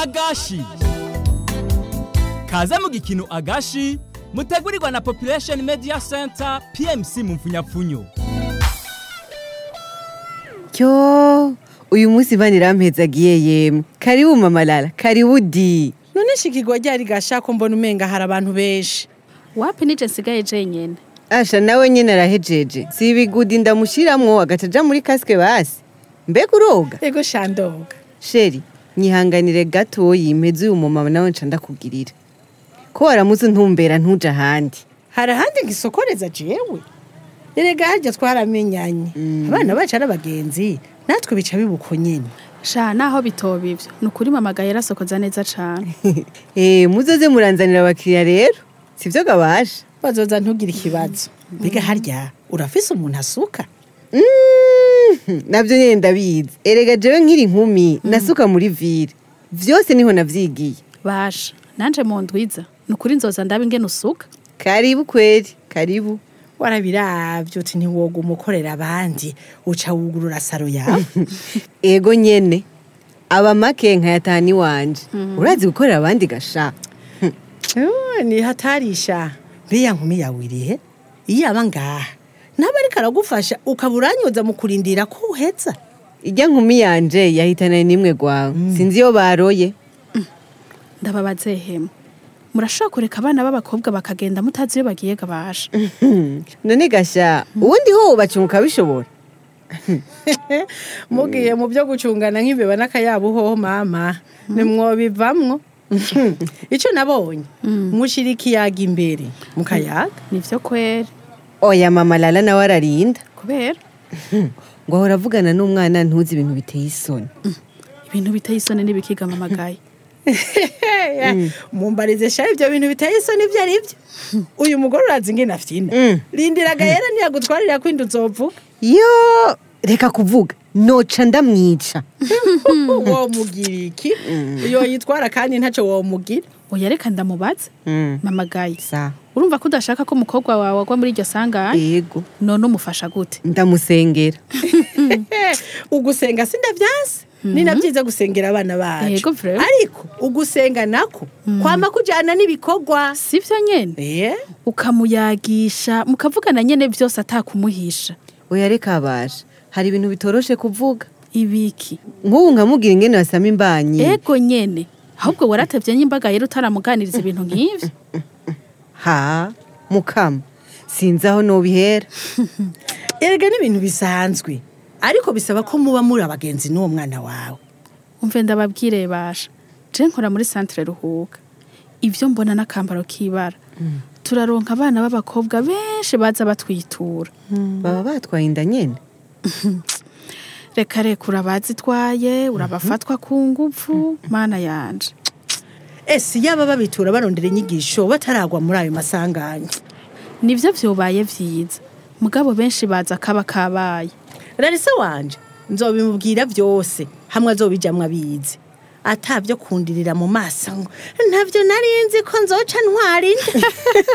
agashi kaze mu gikino agashi mutegurirwa na population media center pmc mu mfunyapfunyo Yo, uyu munsi bani rampezagiye yemwe. Karibu mama Lala, karibu di. none shikirwa ryari gashako mbona umenga hari abantu benshi wapi nije nsigaye jenyene Asha nawe nyene arahejeje. Si ibigudi ndamushiramwo agacaja muri kaske basi. Mbega uroga? ego shandoga Sheri, nyihanganire gato yimpeze uyu mumama nawe nca ndakugirira. Ko waramuze ntumbera ntuja ahandi. hari ahandi ngisokoreza jewe erega harya twaramenyanye abana bacu ari abagenzi natwe bica bibuko nyene sha naho bitoba ivyo ni ukuri mamagaye yarasokoza neza cane Eh, muzoze muranzanira abakiriya rero. Sivyo gabasha. bazoza ntugire ikibazo mbega harya urafise umuntu asuka Mm, navyo nyene ndabizi erega jewe nkiri inkumi nasuka muri vire vyose niho navyigiye basha nanje mu ndwiza ni ukuri nzoza ndabe ingene usuka karibu kweri karibu warabiravye uti ntiwoga umukorera abandi uca wugurura saro yawe ego nyene aba make nkayatahana iwanje urazi gukorera abandi gasha Eh, ni hatarisha mbiya nkumi yawe irihe iyo aba ngaha naba ariko aragufasha ukaba uranyoza mu kurindira ko uheza irya nkumi yanje yahitana nimwe gwawe sinzi iyo baroye ndababaze hema murashobora kureka abana b'abakobwa bakagenda mutazi iyo bagiye gabasha none gasha ubundi ho bacunguka bishobora mugiye mu byo gucungana nk'imbeba n'akayabo hoho mama nimwobivamwo icyo nabonye mushira ikiyaga imbere mukayaga nivyo kweri oya mama lala nawe ararinda kubera ngo ahora avugana n'umwana ntuzi ibintu biteye isoni ibintu biteye isoni n'ibikiga mamagaye mumbarize sha ibyo bintu biteye isoni ibyo ari byo uyu mugore urazi ingene afyina Mm. rindiraga yera ntiyagutwarira kwindi uzovuga yo reka kuvuga noca ndamwica womugira iki iyo yitwara kandi ntacyo womugira oya reka ndamubaze Mm. mamagaye sa urumva ko udashaka ko umukobwa wawe agwa muri iryo sanganya yego none umufasha gute ndamusengera ugusenga sindavyanse ni na byiza gusengera abana bacu Yego, vraiment. ariko ugusenga nako kwama kujana n'ibikorwa sivyo nyene Eh? ukamuyagisha mukavugana nyene vyose atakumuhisha oya reka abasha hari ibintu bitoroshe kuvuga ibiki nk'ubu nkamubwira ingene basama imbanyi ego nyene ahubwo waratevye nyimbaga yera utaramuganiriza ibintu nk'ivyo ha mukama sinzi aho nobihera erega n'ibintu bisanzwe ariko bisaba ko muba muri abagenzi n'uwo mwana wawe umve ndababwire basha je nkora muri centre ruhuka ivyo mbona n'akambaro k'ibara turaronka abana b'abakobwa benshi baza batwitura baba batwaye inda nyene reka reka urabazitwaye urabafatwa ku nguvu mana yanje ese yaba babitura barondera inyigisho bataragwa muri ayo masanganya nivyo vyobaye vyiza mugabo benshi baza kaba kabaye rarisa wanje nzobimubwira byose hamwe azobijamwo abizi atabyo kundirira mu maso ngo ntabyo nari nzi ko nzoca ntwara inda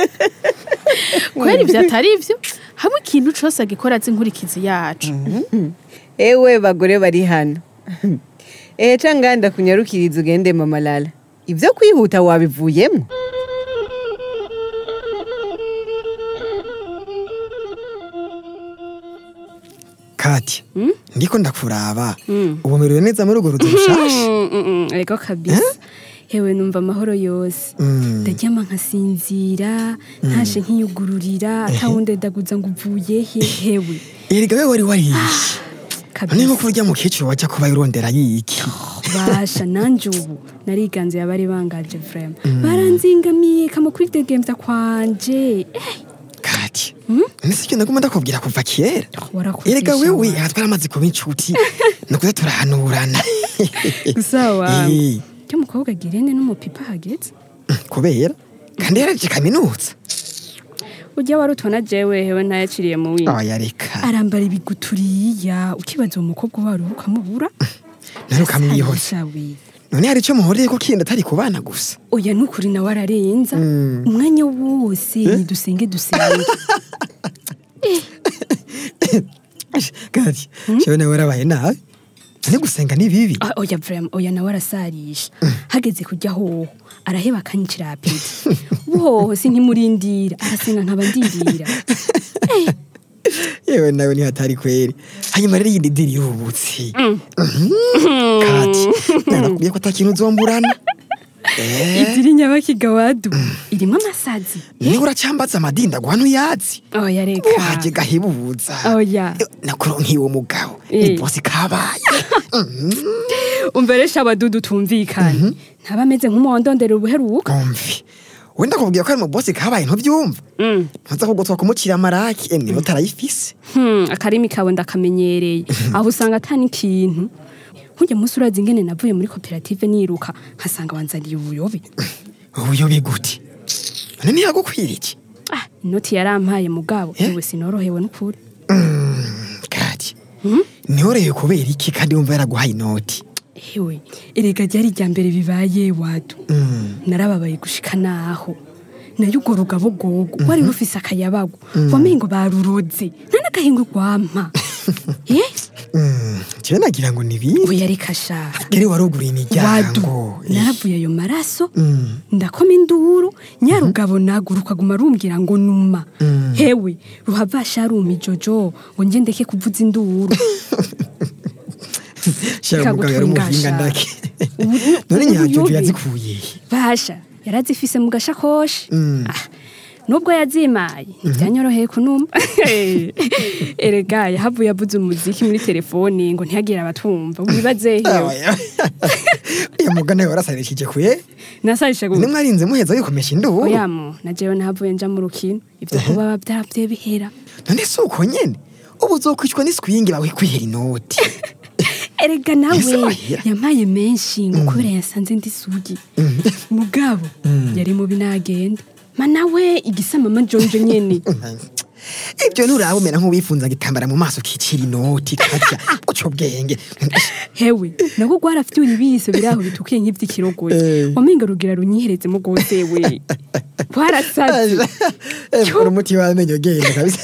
kwera ivyo atari ivyo hamwe ikintu cose agikora azi inkurikizi yacu ewe bagore bari hano ehe ca nganda kunyarukiriza ugende mama lala ivyo kwihuta wabivuyemo kati ndiko ndakuraba ubu merewe neza muri urwo ruzu rushasha ego kabisa hewe numva amahoro yose ndaryama nkasinzira ntashe nkiyugururira atawundi ndaguza ngo uvuye he hewe erega we wari wariye none kabisa nko kurya mukecuru wajya kuba urondera yiki basha nanje ubu nariganze abari bangaje vrema baranzingamiye kama kuri degemvya kwanje Eh, kati none si icyo naguma ndakubwira kuva kera warakoze erega sha wewe wa. aha twaramaze kuba inshuti nukuza turahanurana gusa wawe Eh, cyo mukobwa girene n'umupipa hageze kubera kandi yaraje kaminuza ujya wari utwana jewe hewe ntayaciriye mu windi oya reka arambara ibiguturiya ukibaza uwo mukobwa wari ukamubura none ukamwihoza Sha we. none hari icyo muhoreye ko kindi atari ku bana gusa oya nukuri nawe ararenza umwanya wose nidusenge dusenge kati jewe nawe warabaye nabi ni gusenga ni bibi Ah, oya vrema oya nawe arasarisha hageze kujya hoho araheba akanyicira apeti uhoho sinkimurindira arasenga nkaba ndindira yewe nawe ntihatari kweri hanyuma rero yindi diri y'ubutsi kati narakubwiye ko atakintu uzomburana idiri nyabakiga wadu irimo amasazi niba uracyambaza amadinda guhano uyazi oya reka uhajye gahebuza oya nakuronkiye uwo mugabo Eh. ni bosi kabaye umveresha abadudu tumvikanye ntaba ameze nk'umuhondondera ubuheruka umvi wenda kubwira ko ari mu bosi kabaye ntubyumva Mm. ntuza kugotwa kumukira amaraki emwe utarayifise Hmm, akarimi kawe ndakamenyereye aho usanga atani ikintu nkujya munsi urazi ingene navuye muri koperative niruka nkasanga wanzaniye ubuyobe ubuyobe gute none ntiyagukwira iki ah, inoti yarampaye mugabo Eh? yewe sinorohewe n'ukuri kati ntiyoreye kubera iki kandi wumva yaraguhaye inoti ewe erega ryari irya mbere bibaye wadu Mm. narababaye gushika naho nayo urwo rugabo gogo wari rufise akayabagu wamengo baruroze nta n'agahingo rwampa eh? Mm, jewe nagira ngo ni bibi oya reka sha gere waruguriye wadu imiryango naravuye ayo maraso Mm. ndakoma induru nyarugabo naguruka aguma arumbwira ngo numa Mm. hewe ruhavasha aruma ijojo ngo nje ndeke kuvuza induru shara umugabo yari umuhinga ndake Ubu- none ubu nyajojo buyobe. yazikuye he? basha yarazifise mu gashakoshi Mm. Ah, nubwo yazimaye ntibyanyoroheye kunuma erega yahavuye avuze umuziki muri telefoni ngo ntihagire abatumva wibaze hewe uyu mugana we warasarishije kuye nasarisha gu nimwarinze muheza wikomesha induru oyamu na jewe nahavuye nja mu rukino ivyo kuba byavye bihera none si uko nyene ubu uzokwicwa n'iswingi bawe kwihera inoti erega nawe Ese wahera? yampaye menshi ngo kubera yasanze ndi sugi mugabo yari mubi nagenda ma nawe igisamama jonjo nyene ibyo nturaba umera nk'uwifunza igitambara mu maso kicira inoti katya uco bwenge hewe nabwo rwarafyura ibiso biraho bitukiye nk'ivy'ikirogoye Eh. wamenga rugira runyiherezemo rwose we rwarasaze uri umuti w'amenyo genda kabisa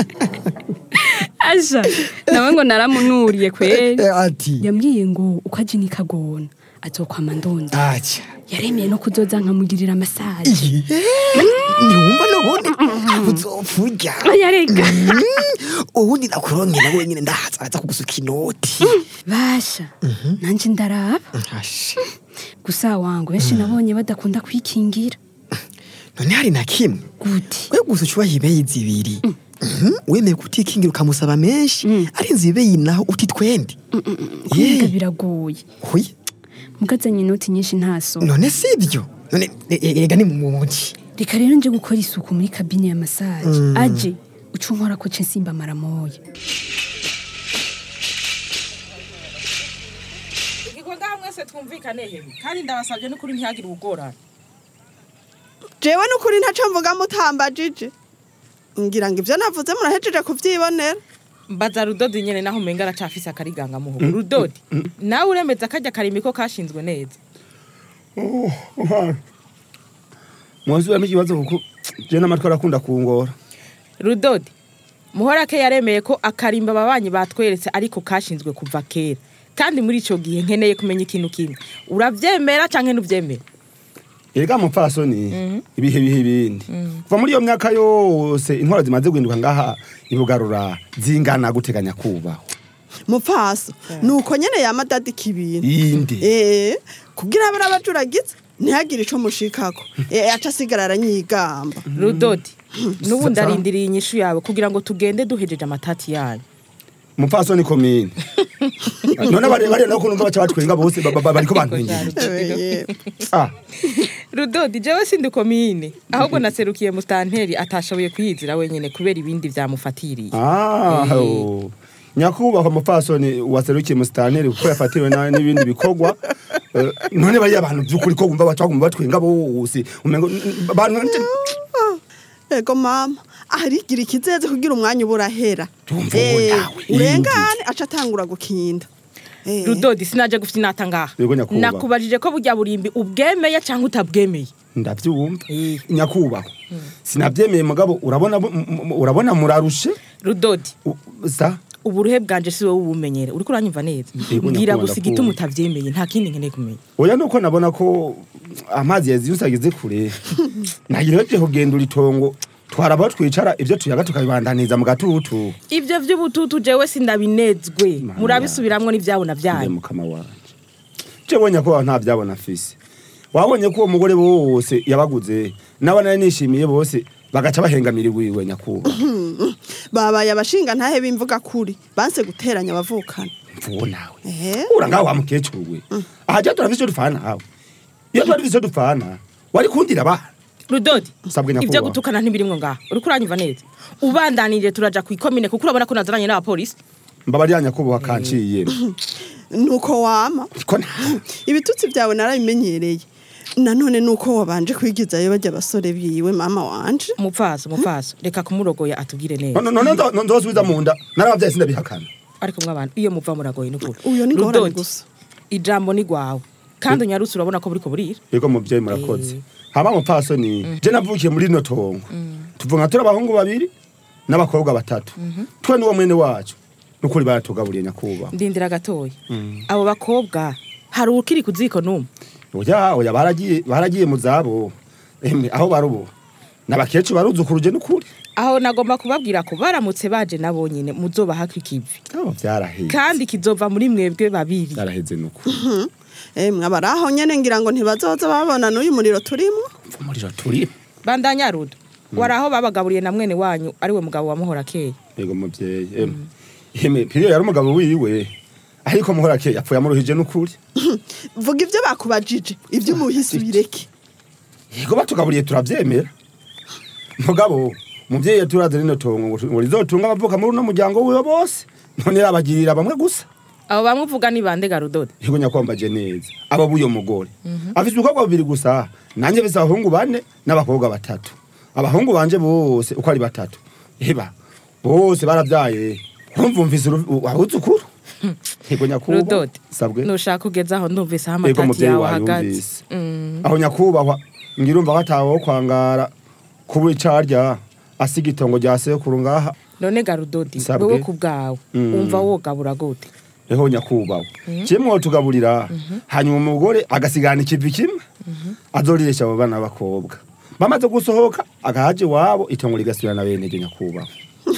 aja nawe ngo naramunuriye kweri Eh, ati yambwiye ngo uko aje nikagona azokwama ndonda aca yaremeye no kuzoza nkamugirira masaje ntiwumva n'ubundi uzopfa urya oya rega Mm, ubundi nakuronke nawe nyine ndahaza araza kugusuka inoti basha nanje ndaraba Asha. gusa wangu benshi nabonye badakunda kwikingira none hari na kimwe gute we gusa ucubaha ibeyi zibiri Mhm, wemeye kutikingira ukamusaba menshi arinze ibeyi naho uti twendi kumenga Ye. biragoye Huye, mugazanye inoti nyinshi ntaso none si ibyo none e- e- erega ni mu muji reka rero nje gukora isuku muri kabine ya masaje aje uca unkora ko ce nsimba maramoya igikorwa mwese twumvikane yewe kandi ndabasabye n'ukuri ntihagire ubugorane jewe n'ukuri ntaco mvuga mutambajije ngira ngo ivyo navuze murahejeje kuvyibonera mbaza rudodi nyene naho umenga aracafise akariganga muhogo rudodi nawe uremeza kajya karimi ko kashinzwe neza mwasubiramo ikibazo kuko je n'amatwi arakunda kungora rudodi muhorake yaremeye ko akarimba ababanyi batweretse ariko kashinzwe kuva kera kandi muri ico gihe nkeneye kumenya ikintu kimwe uravyemera canke ntuvyemera erega mupfasoni ibihe bihe ibindi kuva muri iyo myaka yose intwaro zimaze guhinduka ngaha ibugarura zingana guteganya kubaho mupfaso nuko nyene yama adadika ibintu yindi eh kugira abari abajuragize ntihagire ico mushikako eh aca asigara aranyigamba rudodi n'ubu Sa- ndarindiriye inyishu yawe kugira ngo tugende duhejeje amatati yanyu mupfasoni komine none bari bari no kunumva baca batwenga bose ba- ba- bariko bantwengera Eh, ah rudodi jewe sindi komine ahubwo naserukiye mustanteri atashoboye kwiyizira wenyene kubera ibindi vyamufatiriye ah oh. nyakubahwa mupfasoni waserukiye musitanteri kuko yafatiriwe na- n'ibindi bikorwa Eh, none bariya abantu by'ukuri ko bumva baca baguma batwenga bose umengo bantu ego mama arigira ikizeze kugira umwanya uba urahera Tumva Eh, uwo nawe, urengane aca atangura gukinda Eh, rudodi sinaje gufite inata ngaha Yego, nyakubahwa. nakubajije ko burya burimbi ubwemeye cyangwa utabwemeye ndabyumva Eh. nyakubahwa sinabyemeye mugabo urabona bu- m- m- urabona murarushe rudodi U- sa uburuhe bwanje si wowe ubumenyere uriko uranyumva neza Yego, mbwira nyakubahwa, gusa igituma ndakumva. utavyemeye nta kindi nkeneye kumenya oya nuko nabona ko amazi yaziyuse ageze kure nagireje kugendura itongo twaraba twicara ibyo tuyaga tukabibandaniza mu gatutu ivyo vy'ubututu jewe sindabinezwe Mana murabisubiramwo n'ivyabona nde vyanyu mukama wanje jewe nyakubahwa nta byabona afise wabonye ko uwo mugore bose yabaguze nabo nari nishimiye bose bagaca bahengamira iwiwe nyakubahwa babaye abashinga ntahe bimvuga kuri banse guteranya abavukana mvuwo nawe ehe ura ngaho wa mukecuru we aha jya turafise icyo dupfana nawe iyo twari dufise icyo dupfana wari kundira abana rudodi Sabwe ivyo nyakubahwa. gutukana ntibirimwo ngaho uriko uranyumva neza ubandanije turaja kw'ikomine kuko urabona ko nazananye n'abapolisi mbabarira nyakubahwa kanciye nuko wama ko nawe ibitutsi byawe narabimenyereye nanone nuko wabanje kwigizayo bajya abasore biwe mama wanje umupfaso umupfaso reka kumurogoya atubwire neza none none ndo- ndosubiza mu nda narabavyaye sindabihakana ariko mw'abantu iyo muva muragoye n'ukuri Uyo ni ngorane Rudodi, gusa. ijambo ni rwawe kandi unyarutse urabona ko buriko burira yego muvyeyi murakoze Eh. hama mupfasoni je navukiye muri rino tongo tuvuga turi abahungu babiri n'abakobwa batatu twe n'uwo mwene wacu nukuri baratugaburiye nyakubahwa ndindira gatoya abo bakobwa hari ukiri ku ziko n'umwe oya oya baragiye baragiye mu zabo emwe aho barubo n'abakecuru baruzukuru n'ukuri aho nagomba kubabwira ko baramutse baje nabo nyine muzobahaka ikivi abo vyaraheze kandi kizova muri mwebwe babiri vyaraheze n'ukuri emwe abari aho nyene ngira ngo ntibazoza babona n'uyu muriro turimo umuriro turi bandanya rudo wari aho babagaburiye na mwene wanyu ariwe mugabo wa muhora keye yego muvyeyi emwe emwe piriyo yari umugabo wiwe ariko muhora ke yapfuye amuruhije n'ukuri vuga ibyo bakubajije ibyo umuhisi bireke yego batugaburiye turavyemera mugabo umuvyeyi yaturaze rino tongo ngo ngo rizotunga abavuka muri uno muryango wiwe bose none yabagirira bamwe gusa abo bamwe uvuga ni bande ga rudodi yego nyakwambaje neza abo buyo mugore afise ubukobwa bubiri gusa nanje bisa abahungu bane n'abakobwa batatu abahungu banje bose uko ari batatu eba bose baravyaye urumva umvise abuzukuru yego nyakubahwa rudodi sabwe nushaka kugeza aho ndumvise aho yego amatati muvyeyi yawe ahagaze wayumvise aho nyakubahwa ngirumva batawe wo kwangara kuba icarya asiga itongo rya sekuru ngaha none ga rudodi Sabwe. wewe ku bwawe Mm. wumva wogabura gute eho nyakubahwa kimwe wotugaburira hanyuma umugore agasigana ikivi kimwe azoriresha abo bana b'abakobwa bamaze gusohoka agahaje iwabo itongo rigasubirana bene ryo nyakubahwa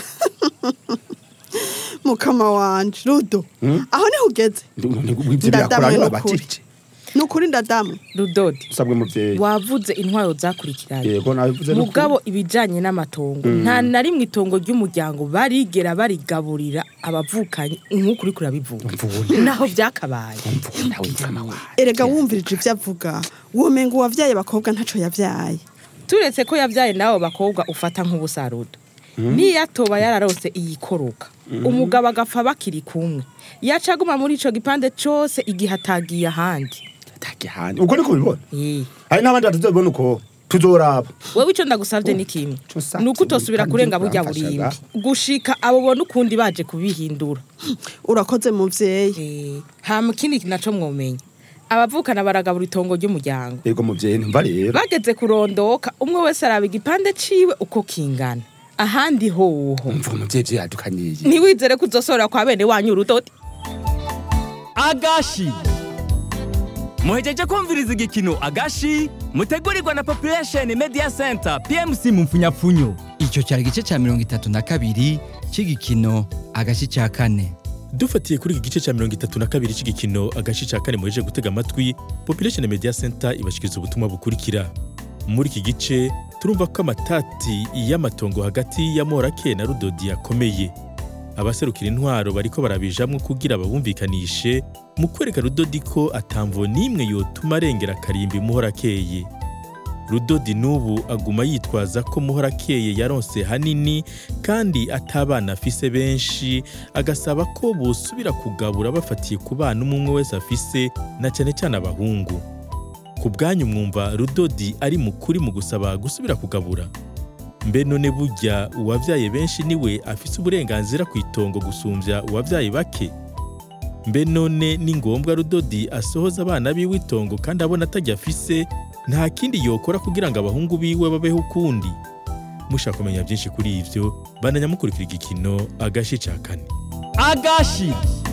mukama wanje rudo Mm. aho niho ugeze ivyo Ndadamwe byakoranye n'ukuri. babatije ni ukuri ndadamu rudodi usabwe muvyeyi wavuze intwaro zakurikiranye yego nabivuze n'ukuri. mugabo ibijanye n'amatongo nta na rimwe itongo ry'umuryango barigera barigaburira abavukanyi nk'uko uriko urabivuga Mvune. naho byakabaye Mvune nawe mvama wawe. erega wumvirije ibyo avuga womenga uwavyaye abakobwa ntaco yavyaye turetse ko yabyaye n'abo bakobwa ufata nk'ubusarudo niyo atoba yararose iyikoroka umugabo agapfa bakiri kumwe yacaguma muri ico gipande cose igihe atagiye ahandi Atagihanye. ubwo niko bibona Eh. hari n'abandi batazobibona uko tuzoraba wewe ico ndagusavye ni kimwe Ico nsavye ni uko utosubira kandi kurenga burya uramfashaga. burimbi gushika abo bona ukundi baje kubihindura urakoze muvyeyi Eh, hama ikindi naco mwomenya abavukana baragabura itongo ry'umuryango yego muvyeyi ntumva rero bageze kurondoka umwe wese araba igipande ciwe uko kingana ahandi hoho umva umuvyeyi ivyo yadukaniye ntiwizere ko uzosorera kwa bene wanyu urudodi agashi muhejeje kumviriza igikino agashi mutegurirwa na population media center pmc mu mfunyapfunyo icyo cyari igice cya mirongo itatu na kabiri cy'igikino agashi cya kane dufatiye kuri iki gice cya mirongo itatu na kabiri cy'igikino agace cya kane muheje gutega amatwi population media center ibashikiriza ubutumwa bukurikira muri iki gice turumva ko amatati y'amatongo hagati ya morake na rudodi yakomeye abaserukira intwaro bariko barabijamwo kugira babumvikanishe mu kwereka rudodi ko atamvo n'imwe yotuma arengera akarimbi muhorakeye rudodi n'ubu aguma yitwaza ko muhorakeye yaronse hanini kandi atabana afise benshi agasaba ko bosubira kugabura bafatiye ku bana umwe umwe wese afise na cyane cyane abahungu ku bwanyu mwumva rudodi ari mukuri mu gusaba gusubira kugabura mbe none burya uwabyaye benshi niwe afise uburenganzira ku itongo gusumbya uwabyaye bake mbe none ni ngombwa rudodi asohoza abana biwe itongo kandi abona atajya afise nta kindi yokora kugira ngo abahungu biwe babeho ukundi mushaka kumenya byinshi kuri ibyo bananya mukurikira igikino agashi cya kane agashi